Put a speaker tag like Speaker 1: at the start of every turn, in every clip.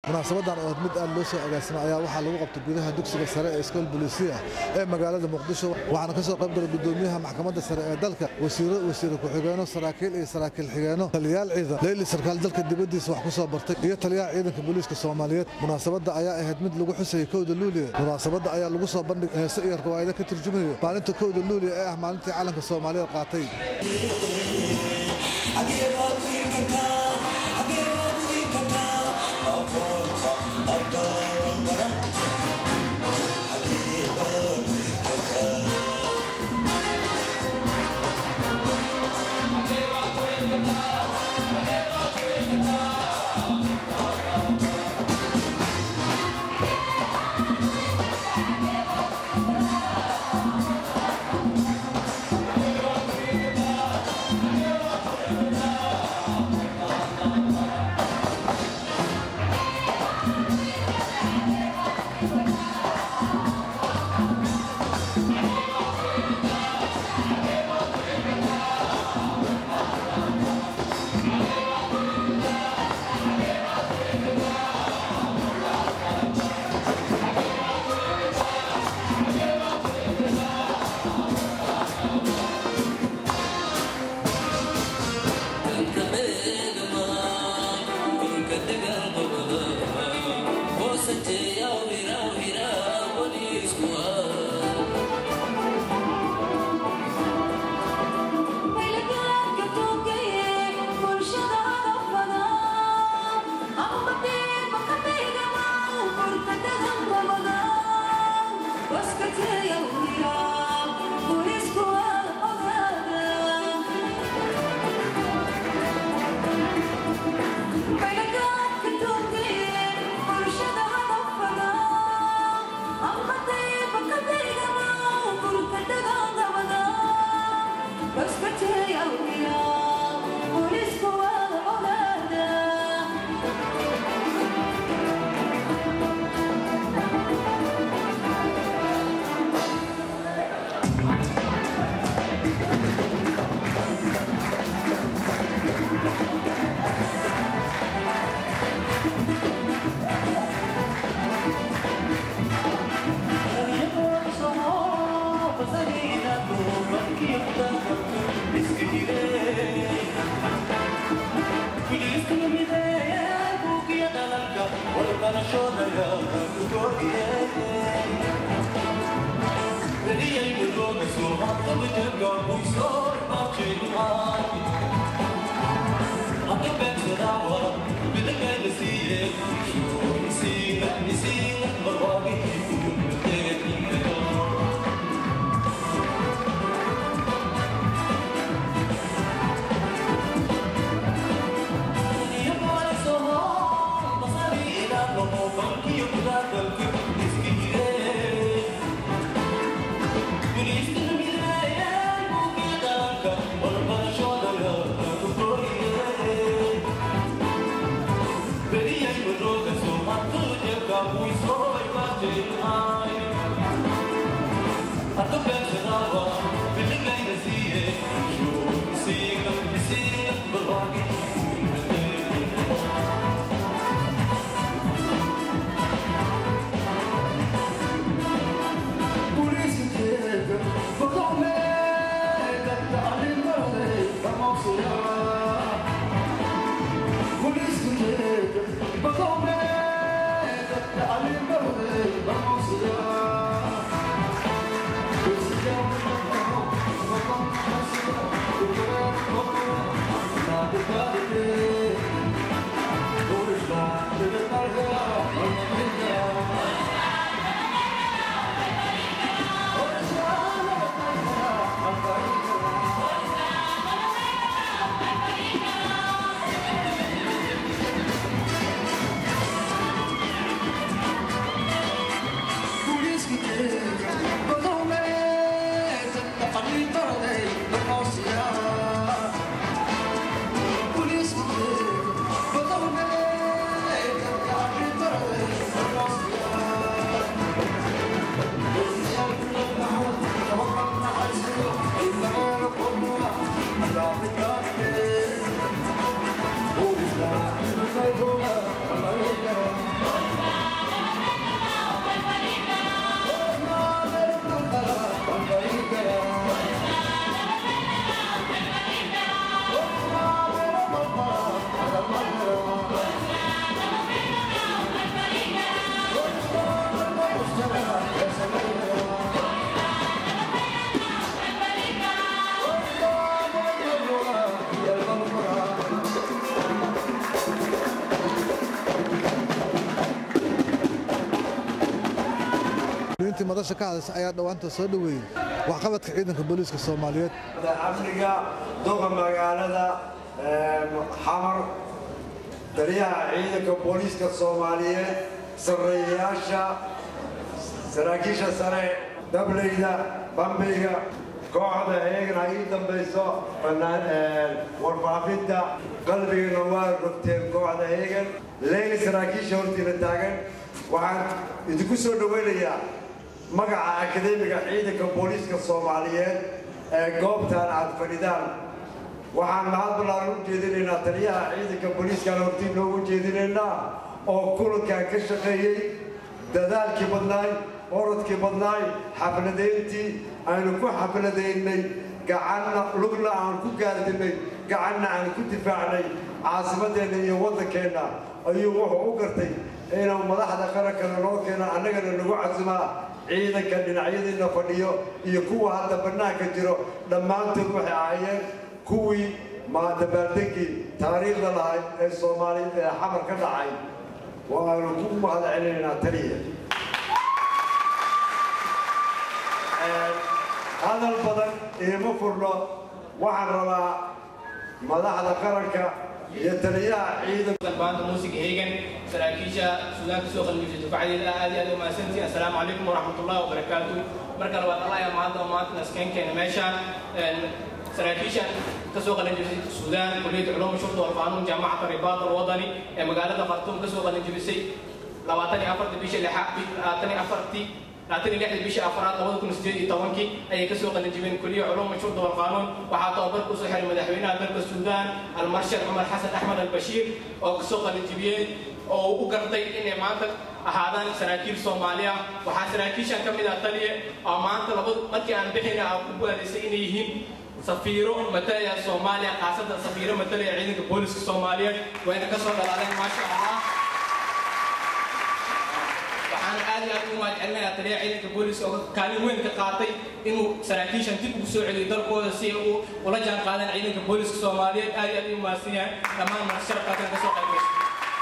Speaker 1: munaasabadan oo mid aad loo soo agaasimay ayaa waxaa lagu qabtay gudaha dugsiga sare ee iskool bolisiya ee magaalada muqdisho waxaana ka soo qayb galay gudoomiyaha maxkamadda sare ee dalka wasiiro wasiire ku-xigeenno saraakiil iyo saraakiil xigeenno taliyaal ciidan leyli sarkaal dalka dibaddiisa wax ku soo bartay iyo taliyaha ciidanka booliiska soomaaliyeed munaasabadda ayaa ahayd mid lagu xusayay kowda luuliya munaasabadda ayaa lagu soo bandhig heese iyo riwaayado ka turjumayo maalinta kowda luuliya ee ah maalintii calanka soomaaliyeed qaatay
Speaker 2: Vamos
Speaker 1: mas-uuliyiintii madasha ka hadasha ayaa dhowaanta soo dhoweeyey waxqabadka ciidanka booliiska soomaaliyeed
Speaker 2: amniga doqa magaalada xamar taliyaha ciidanka booliiska soomaaliyeed sarreeyayaasha saraakiisha sare dableyda bambiga kooxda heegna ii dambayso warfaafinta qalbigana waa rogteen kooxda heegan leega saraakiisha hortiina taagan waxaan idinku soo dhowaynayaa magaca akademiga ciidanka booliiska soomaaliyeed ee goobtan aad fadhidaan waxaan mahad ballaaran u jeedinaynaa taliyaha ciidanka booliiskaan hortiin noogu jeedinaynaa oo kulankan ka shaqeeyey dadaalkii badnaay orodkii badnaay xafladayntii aynu ku xafladaynay gacanna lugna aan ku gaardinay gacanna aan ku difaacnay caasimadeenna iyo waddankeenna ayuu wuxuu u gartay inuu madaxda qarankana noo keeno annagana nagu casimaa ciidanka dhinacyadiina fadhiyo iyo kuwa hadda bannaanka jiro dhammaantood waxay ahaayeen kuwii dabaaldegii taariikhda lahayd ee soomaali ee xamar ka dhacay waanu ku mahad celinaynaa taliya hadal badan iima furno waxaan rabaa madaxda qaranka iyo taliyaha ciidanka
Speaker 3: baanta muusiga heegan saraakiisha suudaanka soo qalmiyay dufacdeeda aad iyo aad u mahadsantihiin assalaamu calaykum waraxmatullahi wabarakaatu marka labaad allah ayaa maanta maanta naskeenkeena meeshaan saraakiishan ka soo qalinjibisay suudaan kulliyadda culuum shurda wal qaanuun jaamacata ribaat alwadani ee magaalada khartuum ka soo qalinjibisay labaatan iyo afartii bisha lixaad labaatan iyo afartii labaatan iyo lixdii bishii afraad labada kun sideed iyo tobankii ayay ka soo qalinjibeen kuliya culuum shurda wal qaanuun waxaa tababarka usoo xiray madaxweynaha dalka suudaan almarshal cumar xasan axmed albashiir oo ka soo qalinjibiyeen oo u gartay inay maanta ahaadaan saraakiil soomaaliya waxaa saraakiishan ka mid ah taliye oo maanta laba markii aan bixina aan ku guulaysay inay yihiin safiiro matalaya soomaaliya khaasatan safiiro matalaya ciidanka booliska soomaaliyeed wayna ka soo dhalaaleen maasha allah waxaan aad iyo aad ugu mahadcelinayaa taliyaha ciidanka booliska oo kaalin weyn ka qaatay inuu saraakiishan dib ugu soo celiyo dalkooda si ay ula jaan qaadaan ciidanka booliska soomaaliyeed aad iyo aad ugu mahadsan yahay dhammaan marasharafkaatan ka soo qaybgashay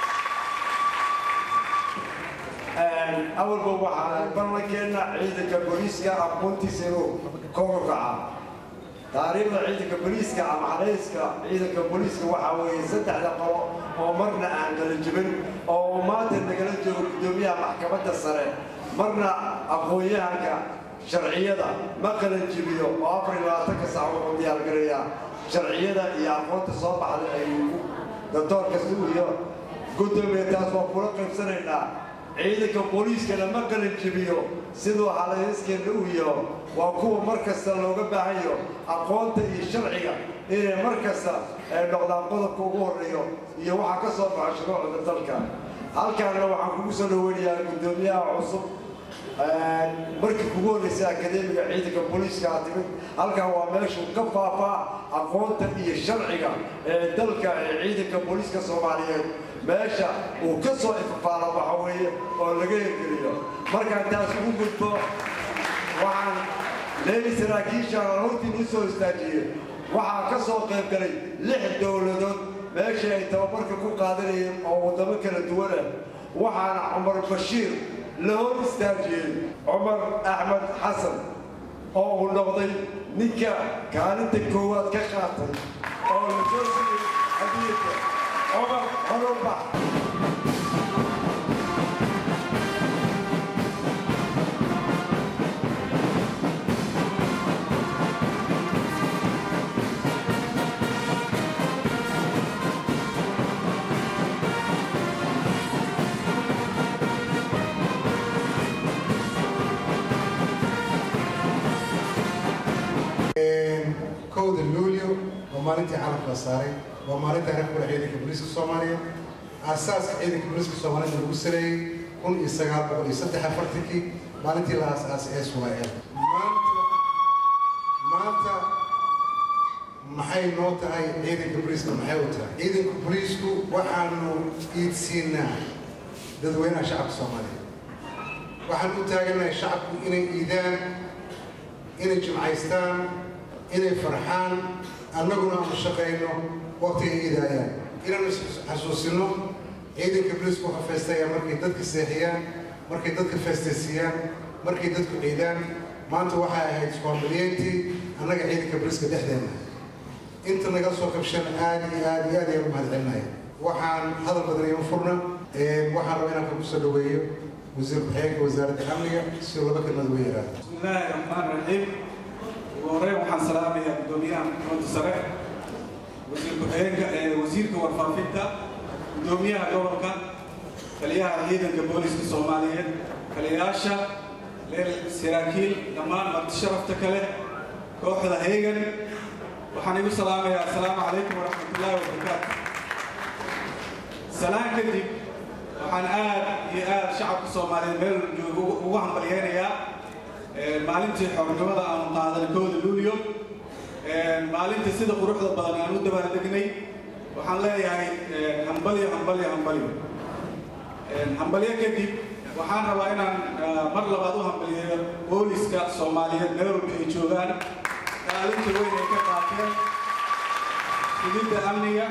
Speaker 2: awalba waxaa ballankeenna ciidanka booliiska aqoontiisa inuu kor kaca taariikhda ciidanka booliiska ama xadayska ciidanka booliiska waxaa weeye saddexda qolo oo marna aan kala jibin oo maanta nagala joogo guddoomiyaha maxkamadda sare marna aqoon-yahanka sharciyada ma kala jibiyo oo afar iyo labaatanka sac wuxuu diyaargarayaa sharciyada iyo aqoonta soo baxda ay doctoor kasta iyo guddoomiya taas waa kula qaybsanaynaa ciidanka booliiskana ma qalin jibiyo siduu halayskeena u yaho waa kuwa mar kasta looga baahanyo aqoonta iyo sharciga inay mar kasta ay noqdaan qodobka ugu horreeyo iyo waxaa ka soo baxa shuruucda dalka halkaana waxaan kugu soo dhaweynayaa guddoomiyaha cusub markii kugu horreysay akademiga ciidanka booliiska aad timid halkan waa meeshuu ka faafaa aqoonta iyo sharciga ee dalka ee ciidanka booliiska soomaaliyeed meesha uu ka soo ifafaalo waxa weeye oo laga hirgeliyo markaan taas ugu gudbo waxaan leeli saraakiishaan hortiin u soo istaajiyey waxaa ka soo qayb galay lix dowladood meeshii ay tababarka ku qaadanayeen oo waddamo kala duwan ah waxaana cumar bashiir la hor istaajiyey cumar axmed xasan oo uu noqday ninka kaalinta koowaad ka qaatay oo la soo siiyey hadiyadda cumar hororbax
Speaker 4: kowda luulyo waa maalintii calamka la saaray waa maalinta arag kula ciidanka booliiska soomaaliya aasaaska ciidanka booliiska soomaaliyada lagu sareeyey kun iyo sagaal boqol iyo saddex afartankii maalintii la aasaasay ee suwaa'eel maanta maanta maxay noo tahay ciidanka booliiska maxay u tahay ciidanka booliisku waxaanu iidsiinaa dadweynaha shacabka soomaaliya waxaan u taaganahay shacabku inay iidaan inay jimcaystaan inay farxaan annaguna aanu shaqayno waqtiga iidaayaan inaanu xasuusino ciidanka booliisku wuxuu feestaya markay dadka seexiyaan markay dadka feestaysiiyaan markay dadku ciidaan maanta waxay ahayd iskuhambalyeyntii annaga ciidanka boliiska dhexdeena inta naga soo qabshan aad iyo aad iyo aad ayaan u mahadcelinaya waxaan hadal badan ima furna waxaan rabaa inaan kusoo dhaweeyo wasiir ku-xigeenka wasaaradda amniga si laba kelmad uga yaraado
Speaker 5: بسم الله الرحمن الرحيم وهورين waxaan salaamayaa gudoomiyaha maxkamadda sare wasiir ku-xigeenka ee wasiirka warfaafinta gudoomiyaha gobolka taliyaha ciidanka booliska soomaaliyeed taliyayaasha leel saraakiil dhammaan marti sharafta kale kooxda heegan waxaan igu salaamayaa asalaamu calaykum waraxmatullaahi wabarakaatu salaan kadib waxaan aad iyo aad shacabka soomaaliyeed meel jooga ugu hambalyeynayaa maalintii xornimada aanu qaadanay kooda luulyo maalinta sida quruxda badan aan u dabaaldegnay waxaan leeyahay hambalyo hambalyo hambalyo hambalyo kadib waxaan rabaa inaan mar labaad u hambalyeeyo booliska soomaaliyeed meel walba ay joogaan kaalinta weyn ay ka qaateen sugidda amniga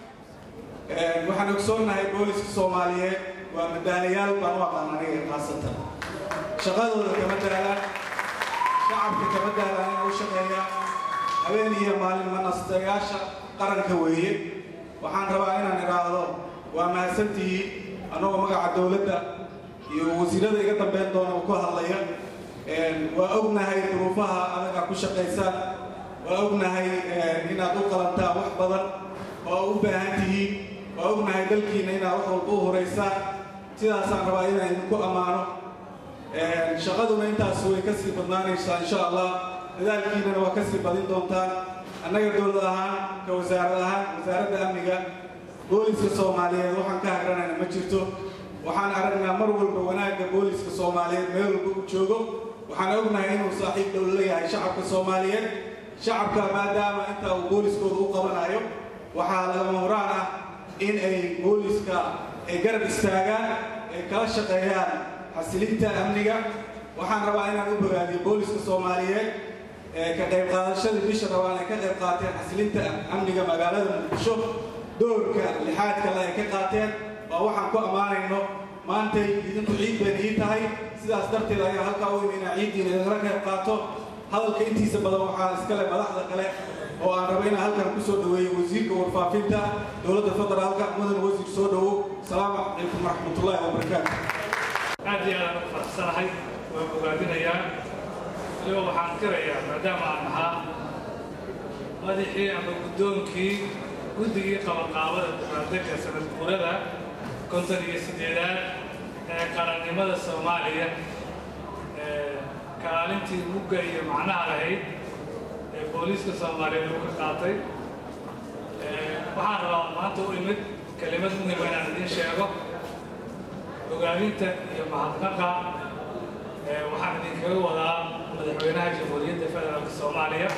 Speaker 5: waxaan ogsoonnahay booliska soomaaliyeed waa madaalayaal baan u aqaan aniga khaasatan shaqadooda kama daalaan shacabka kama daalaan inay u shaqeeyaan habeen iyo maalin manastayaasha qaranka weeye waxaan rabaa inaan idhaahdo waa mahadsantihiin annagoo magaca dowladda iyo wasiirada iga dambeyn doona ku hadlaya waa ognahay duruufaha adagaa ku shaqaysaan waa ognahay inaad u qalantaan wax badan oo u baahan tihiin waa ognahay dalkiina inaad wax walba u horaysaan sidaasaan rabaa inaan idinku ammaano shaqaduna intaas way ka sii badnaanaysaa insha allah dadaalkiinana waa ka sii badin doontaan annaga dowlad ahaan ka wasaarad ahaan wasaaradda amniga booliska soomaaliyeed waxaan ka hagranayna ma jirto waxaan aragnaa mar walba wanaagga booliska soomaaliyeed meel walba uu joogo waxaan ognahay inuu saaxiib dhow la yahay shacabka soomaaliyeed shacabka maadaama inta uu booliskooda u qabanayo waxaa lagama horaan ah in ay booliska ay garab istaagaan ay kala shaqeeyaan xasilinta amniga waxaan rabaa inaan u bogaadiyo booliska soomaaliyeed ka qayb qaadashadii bisha rabaan ay ka qayb qaateen xasilinta amniga magaalada muqdisho doorka lixaadka le ay ka qaateen waa waxaan ku ammaanayno maantay idinku ciid bayna ii tahay sidaas darteed ayaa halkaa u imi inaa ciiddiina idinla qayb qaato hadalka intiisa badan waxaa iskale madaxda kale oo aan rabo inaan halkan ku soo dhaweeyo wasiirka warfaafinta dowladda federaalka mudan wasiir soo dhowow asalaamu calaykum waraxmatullaahi wabarakaatu
Speaker 6: aad iyo aadaan u faraxsanahay waan bogaadinayaa waliba waxaan qirayaa maadaama aan ahaa madaxii ama guddoonkii guddigii qabanqaabada dabaaldegga sanad guurada konton iyo siddeedaad ee qarannimada soomaaliya kaalintii mugga iyo macnaha lahayd ee booliiska soomaaliyeed uu ka qaatay waxaan rabaa maanta u imid kelimad muhima inaan idiin sheego ogaadinta iyo mahadnaqa waxaan idinkaga wadaa madaxweynaha jamhuuriyadda federaalka soomaaliya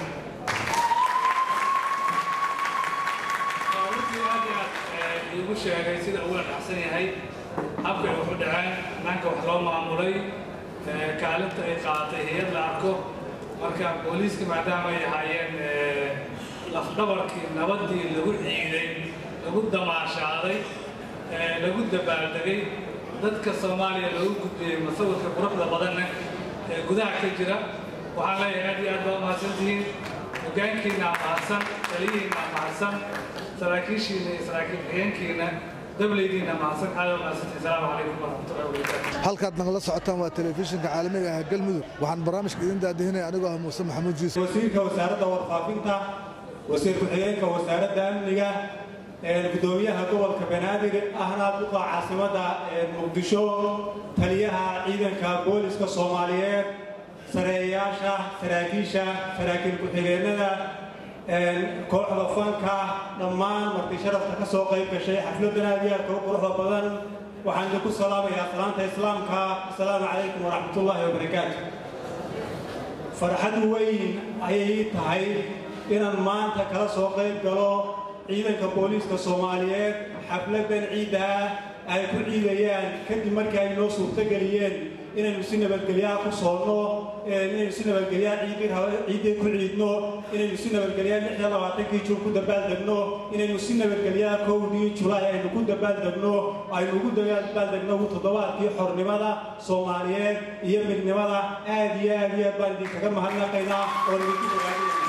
Speaker 6: runtii aad iyo aad iigu sheegay sida ugula dhacsan yahay habkay wax u dhaceen dhanka wax loo maamulay kaalinta ay qaadatay hay-ad la arko marka booliiska maadaama ay ahaayeen lafdhabarkii nabaddii lagu ciiday lagu damaashaaday lagu dabaaldegay dadka soomaaliya loogu gudbiyey masawirka quruxda badanna ee gudaha ka jira waxaan leeyahay aad iyo aad baa mahadsantihiin hogaankiina mahadsan taliyihiina mahadsan saraakiishiina iyo saraakiil xigeenkiina dablaydiina mahadsan aad baa mahadsantihiin salaamu calaykum waraxmatullahi wabarakaatu
Speaker 1: halkaad nagala socotaan waa telefishinka caalamiga ah galmudug waxaan barnaamijka idin daadihinaya anigoo ah muuse maxamuud jiise
Speaker 5: wasiirka wasaaradda warfaafinta wasiir ku-xigeenka wasaaradda amniga gudoomiyaha gobolka banaadir ahna duqa caasimadda muqdisho taliyaha ciidanka booliska soomaaliyeed sareeyayaasha saraakiisha saraakiil ku-xigeenada kooxda fanka dhammaan marti sharafta ka soo qayb gashay xafladan aad iyo aadka u quruxda badan waxaan idinku salaamayaa salaanta islaamka asalaamu calaykum waraxmatullaahi wabarakaatu farxad weyn ayay tahay inaan maanta kala soo qayb galo ciidanka booliiska soomaaliyeed xafladan ciidda ah ay ku ciidayaan kadib markii ay noo suurtogeliyeen inaynu si nabadgelyaa ku soonno inaynu si nabadgelyaa ciiddii ku ciidno inaynu si nabadgelyaa lix iyo labaatankii juun ku dabaaldegno inaynu si nabadgelyaa kowdii julaay aynu ku dabaaldegno aynu ugu dabaaldegno toddobaadkii xornimada soomaaliyeed iyo midnimada aad iyo aad iyo aad baan idinkaga mahadnaqaynaa oo idinku ogaanayna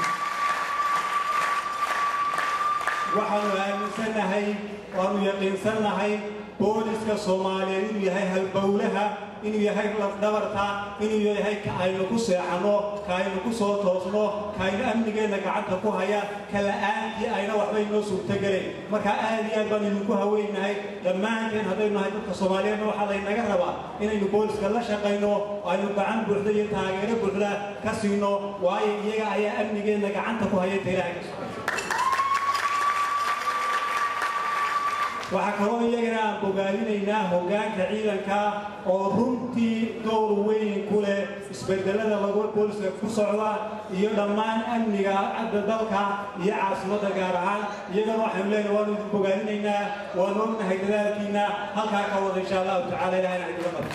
Speaker 5: waxaanu aaminsannahay waanu yaqiinsannahay booliska soomaaliyeed inuu yahay halbowlaha inuu yahay lafdhabarta inuu yahay ka aynu ku seexanno ka aynu ku soo toosno ka aynu amnigeenna gacanta ku haya ka la'aantii ayna waxba inoo suurtogelayn marka aad iyo aad baan idinku haweynahay dhammaanteen haddaynu nahay dadka soomaaliyeedna waxaa laynaga rabaa inaynu booliska la shaqayno aynu gacan buuxda iyo taageero buuxda ka siino waayo iyaga ayaa amnigeenna gacanta ku haya ta ilaahay ka shaqaysa waxaa kaloo iyagana aan bogaadinaynaa hoggaanka ciidanka oo runtii dowr weyn ku leh isbedelada lagu booliska ku socda iyo dhammaan amniga cadda dalka iyo caasimadda gaar ahaan iyagana waxaynu leenahay waanu idin bogaadinaynaa waanu ognahay dadaalkiina halkaa ka wada insha allahu tacala ilahayna idiga qabo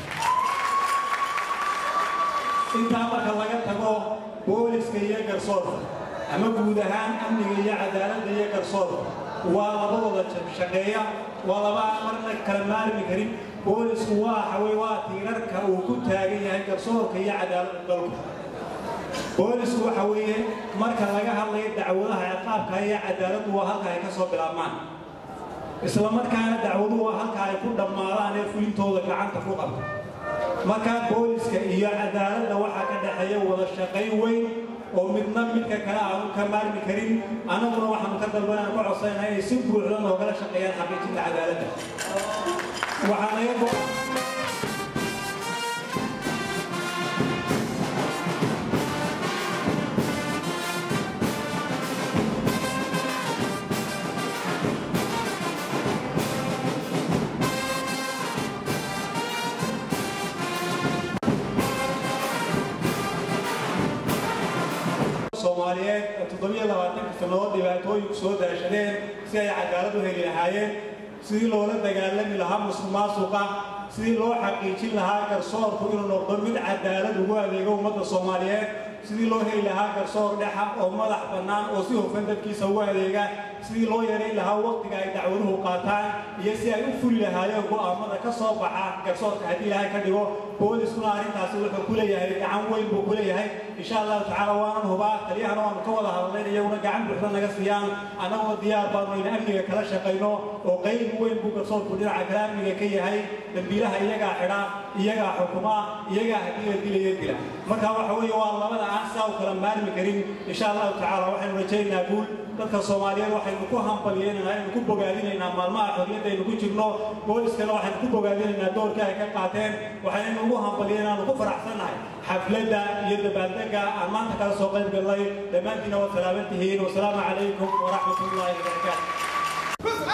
Speaker 5: intaa marka laga tago booliska iyo garsoorka ama guud ahaan amniga iyo cadaaladda iyo garsoorka waa labadooda shaqeeya waa laba marna kala maarmi karin boolisku waa xawey waa tiirarka uu ku taagan yahay garsoorka iyo cadaaladda dalku boolisku waxa weeye marka laga hadlayo dacwadaha ciqaabka iyo cadaaladdu waa halka ay ka soo bilaabmaan isla markaana dacwaduhu waa halka ay ku dhammaadaan ee fulintooda gacanta ku qabta markaa booliska iyo cadaaladda waxaa ka dhexeeya wada shaqayn weyn oo midna midka kale aanu ka maarmi karin annaguna waxaanu ka dalbanaan ku codsanaynaa inay si buuxda noogala shaqeeyaan xaqiijinta cadaaladda waxaa naga go soomaaliyeed ee toddobiyo labaatanka sannadood dhibaatooyinku soo daashadeen si ay cadaalad u heli lahaayeen sidii loola dagaalami lahaa musuq maasuqa sidii loo xaqiijin lahaa garsoorku inuu noqdo mid cadaalad ugu adeego ummadda soomaaliyeed sidii loo heli lahaa garsoor dhexa oo madax bannaan oo si hufan dadkiisa ugu adeega sidii loo yareyn lahaa waqtiga ay dacwaduhu qaataan iyo si ay u fuli lahaayeen go'aamada ka soo baxa garsoorka haddii ilaahay ka dhigo booliskuna arrintaasi wuxuu ku leeyahay gacan weyn buu ku leeyahay insha allahu tacaala waanan hubaa taliyahana waanu ka wada hadlayn iyaguna gacan buuxda naga siiyaan annagoo diyaar baanu in amniga kala shaqayno oo qayb weyn buu garsoorku dhinaca kale amniga ka yahay dambiilaha iyagaa xidha iyagaa xukuma iyagaa haddii la dilaya dila marka waxa weeye waa labada aan sidaa u kala maarmi karin insha allahu tacaala waxaynu rajaynaynaa guul dadka soomaaliyeed waxaynu ku hambalyeynanaa aynu ku bogaadinaynaa maalmaha xorriyadda aynu ku jirno booliskana waxaynu ku bogaadinaynaa doorka ay ka qaateen waxaynu ugu hambalyeynaa aanu ku faraxsannahay xafladda iyo dabaaldega aan maanta kala soo qayb gallay dhammaantiina waa salaaman tihiin wasalaamu calaykum waraxmat ullaahi wabarakaatu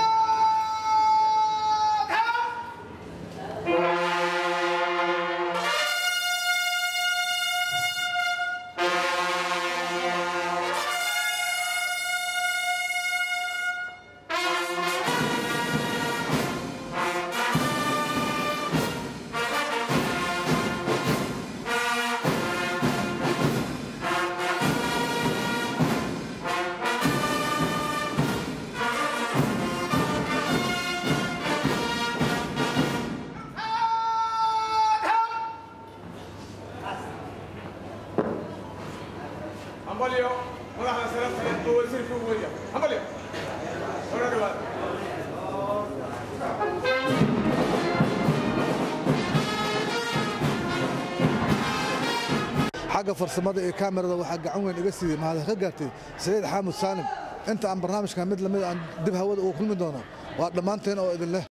Speaker 7: hambalyo madaxda sarafta oo wasiirka ugu weya hambalyo hore dhawaad
Speaker 1: xagga farsamada iyo kaamirada waxaa gacan weyn iga siiyey mahadin ka gaartay saciid xaamud saalim inta aan barnaamijkan mid lamid aan dib hawada ugu kulmi doono waa dhammaanteen oo idin leh